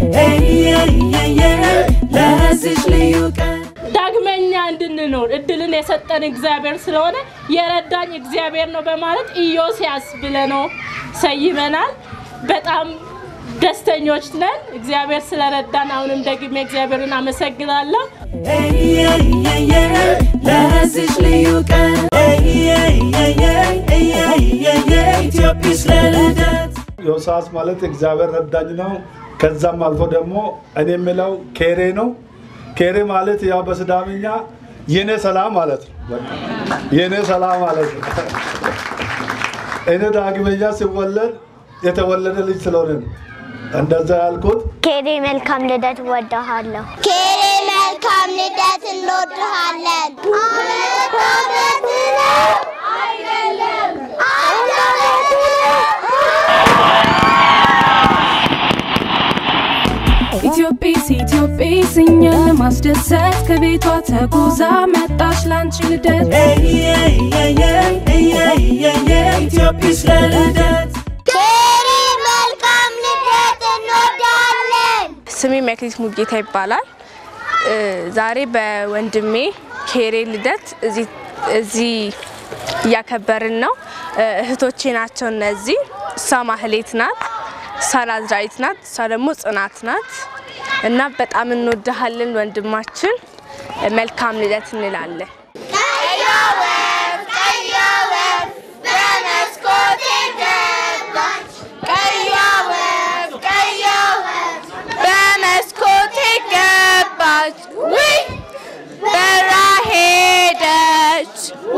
ለዚች ልዩ ቀን ዳግመኛ እንድንኖር እድልን የሰጠን እግዚአብሔር ስለሆነ የረዳኝ እግዚአብሔር ነው በማለት ኢዮስያስ ብለነው ሰይመናል። በጣም ደስተኞች ነን እግዚአብሔር ስለረዳን። አሁንም ደግሜ እግዚአብሔርን አመሰግናለሁ። ለዚች ልዩ ቀን ኢትዮጵስ ለልደት ዮሳስ ማለት እግዚአብሔር ረዳኝ ነው። ከዛም አልፎ ደግሞ እኔ የምለው ኬሬ ነው። ኬሬ ማለት ያው በስዳምኛ የኔ ሰላም ማለት ነው። በቃ የኔ ሰላም ማለት ነው። እኔ ዳግመኛ ሲወለድ የተወለደ ልጅ ስለሆነ ነው እንደዛ ያልኩት። ኬሬ መልካም ልደት እወድሃለሁ። ኬሬ መልካም ልደት እንወድሃለን። አመት አመት ነው አይደለም፣ አንድ አመት ነው። ኢትዮጵስ ኢትዮጵስ እኛን ለማስደሰት ከቤቷ ተጉዛ መጣች ላንቺ ልደት ኢትዮጵስ ለልደት ኬሬ መልካም ልደት እንወድሃለን። ስሜ መክሊት ሙጌታ ይባላል። እ ዛሬ በወንድሜ ኬሬ ልደት እዚህ- እዚህ እያከበርን ነው። እ እህቶቼ ናቸው እነዚህ። እሷ ማህሌት ናት፣ እሷ ናዝራዊት ናት፣ እሷ ደግሞ ጽናት ናት እና በጣም እንወድሃለን ወንድማችን። እ መልካም ልደት እንላለን። ቀያ ወፍ ቀያ ወፍ በመስኮቴ ገባች። ቀያ ወፍ ቀያ ወፍ በመስኮቴ ገባች፣ ውይ በራ ሄደች፣